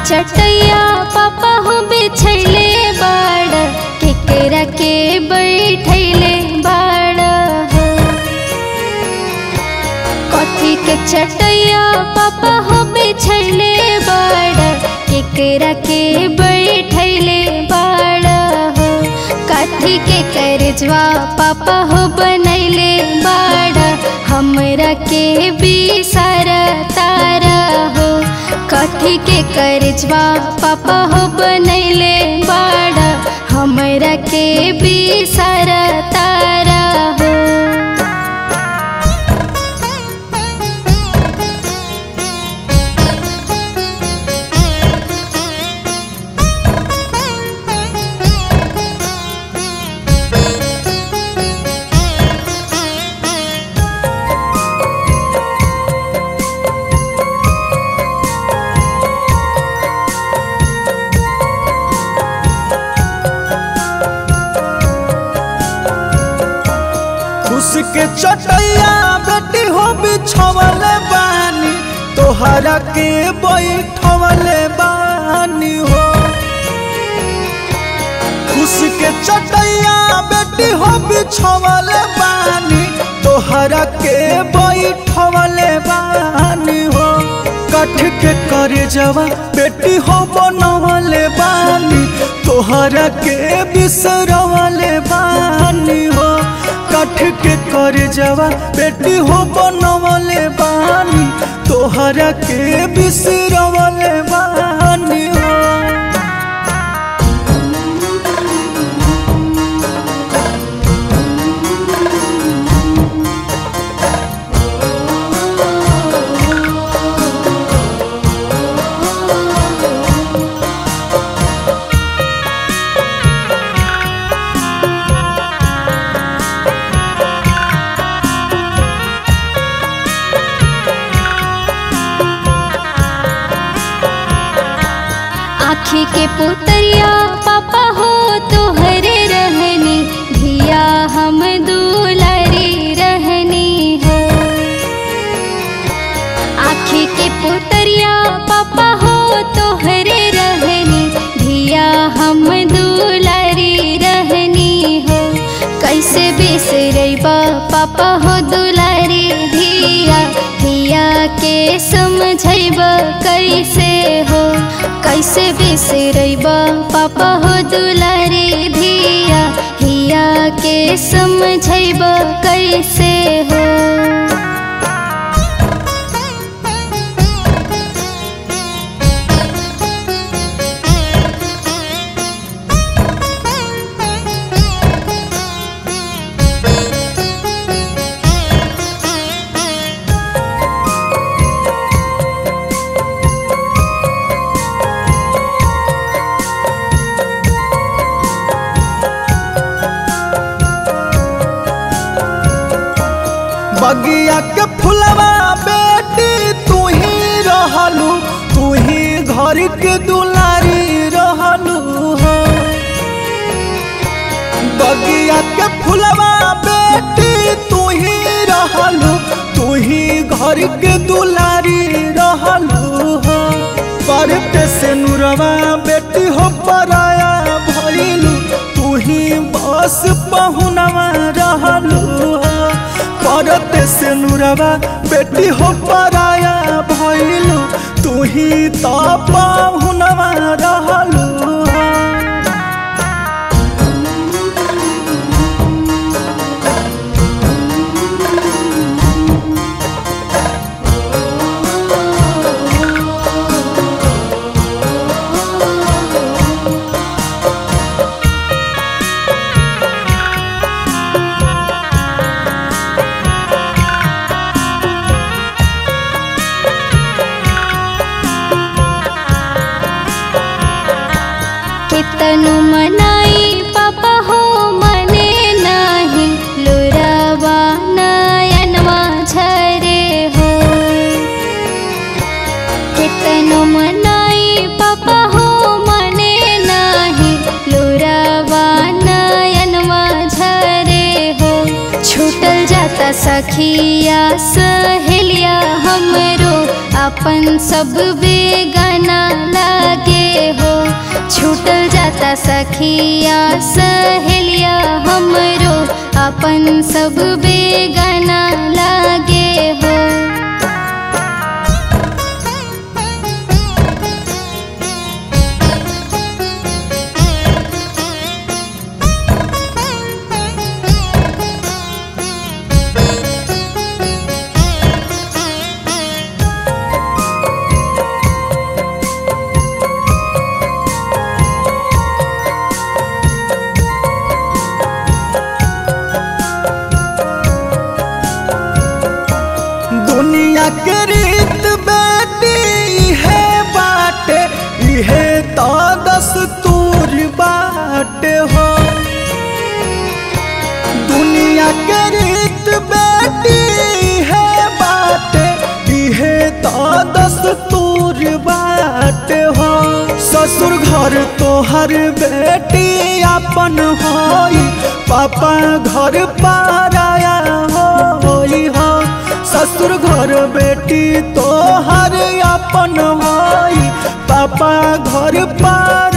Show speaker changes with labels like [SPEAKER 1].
[SPEAKER 1] चटैया पापा हो बिछैले बाड़ केकरा के बैठैले बाड़ हो कथी के चटैया पापा हो बिछैले बाड़ केकरा के बैठैले बाड़ हो कथी के करजवा पापा हो बनैले बाड़ हमरा के बिसर तारा हो कथी के करजवा पापा हो बनैले बाड़ हमरा के बिसर तारा हो
[SPEAKER 2] उसके चटैया बेटी हो बिछवल बानी तोहरा के बैठवल बानी हो उसके चटैया बेटी हो बिछवल बानी तोहरा के बैठवल बानी हो कठ के करे जवा बेटी हो बनवल बानी तोहरा के बिसरवल बानी हो कठ के कर जवा बेटी हो बनवले बानी तोहरा के बिसरवले बानी हो
[SPEAKER 1] आँखी के पुतरिया पापा हो तोहरे रहनी धिया हम दुलारी रहनी हो आँखी के पुतरिया पापा हो तोहरे रहनी धिया हम दुलारी रहनी हो कैसे बिसरैबा पापा हो दुलारी धिया धिया के समझैब कैसे हो कैसे बिसरैबा पापा हो दुलारी धिया हिया के समझैब कैसे हो
[SPEAKER 2] बगिया के फुलवा बेटी तू ही रहलू तू ही घर के दुलारी रहलू हो बगिया के फुलवा बेटी तू ही रहलू तू ही घर के दुलारी रहलू हो पर पे से नुरवा बेटी हो पराया भइलू तू ही बस पहुनवा रहलू हो परत से नुरवा बेटी हो पराया भइलू तू ही तो पाहुनवा रहलू हो
[SPEAKER 1] कितनु मनाई पापा हो मने नाही लुरावा नयनवा झरे हो कितनु मनाई पापा हो मने नाही लुरावा नयनवा झरे हो छूटल जाता सखिया सहेलिया हमरो अपन सब बेगाना लागे सखिया सहेलिया हमरो अपन सब बेगाना लागे हो
[SPEAKER 2] दुनिया के रीत बेटी है बाटे इहे तो दस्तूर बाटे हो दुनिया के रीत बेटी है बाटे इहे तो दस्तूर बाटे हो ससुर घर तोहर बेटी अपन होई पापा घर पाराया होई हो ससुर घर बेटी तोहर अपन होई पापा घर पार